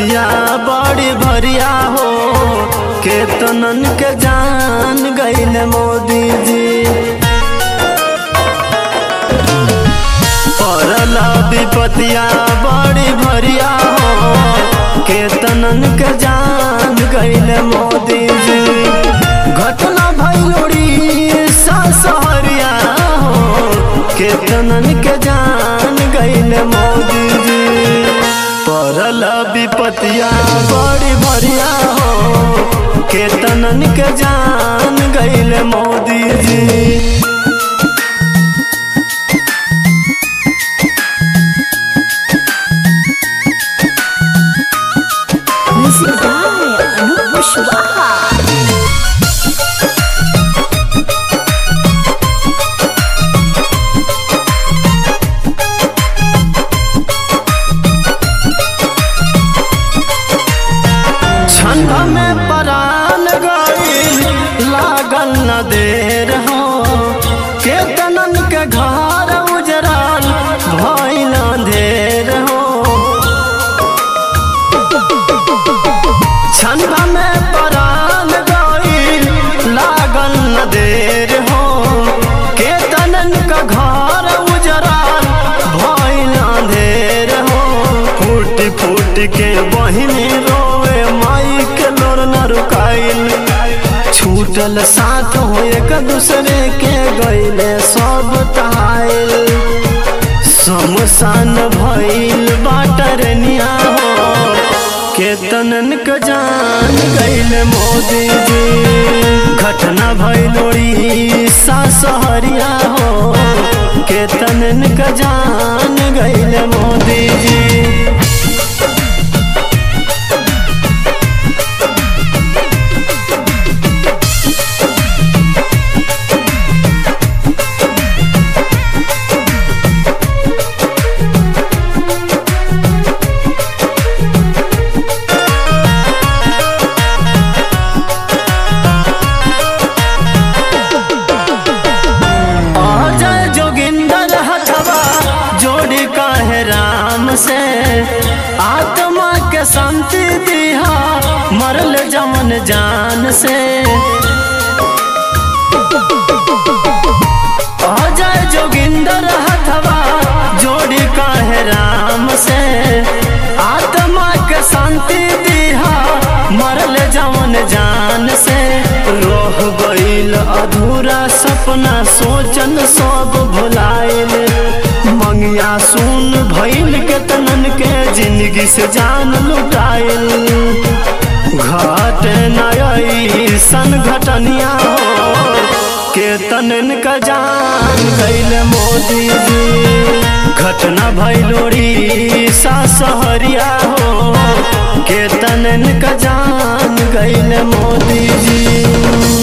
विपतिया बड़ी भरिया हो केतनन के जान गईल मोदी जी पड़ल विपतिया बड़ी भरिया हो केतनन के जान गईल मोदी जी घटना भैलोड़ी सहरिया हो केतनन के जान गईल मोदी जी पड़ल विपतिया बड़ी भरिया हो केतनन के जान गईल मोदी जी Music by Anup Kushwaha. छंद में परान गईल लागल न देर हो केतनन के घर उजराल भइल अंधेर हो छंद में परान गईल लागल न देर हो केतनन के घर उजराल भइल अंधेर हो फूट फूट के बहिनी रोवे माई के लोर न रुकाइल छूटल साथ हो एक दूसरे के गईले सब तहाइल समसान भइल बाटरनिया हो केतनन के जान गईल मोदी जी घटना भइलोड़ी सासहरिया हो केतनन के जान गईल मोदी जी अजय जोगिंदर हथवा जोड़ी कहे राम से आत्मा के शांति दिहा मरल जमन जान से अजय जोगिंदर हथवा जोड़ी कहे राम से आत्मा के शांति दिहा मरल जमन जान से रोह गईल अधूरा सपना सोचन सब भुलाइल मंगिया सुन भइल के तनन के जिंदगी से जान लुटाइल घट नई सन घटनिया हो केतनन का जान गईल मोदी जी घटना भैलोड़ी सासहरिया हो केतनन का जान गईल मोदी जी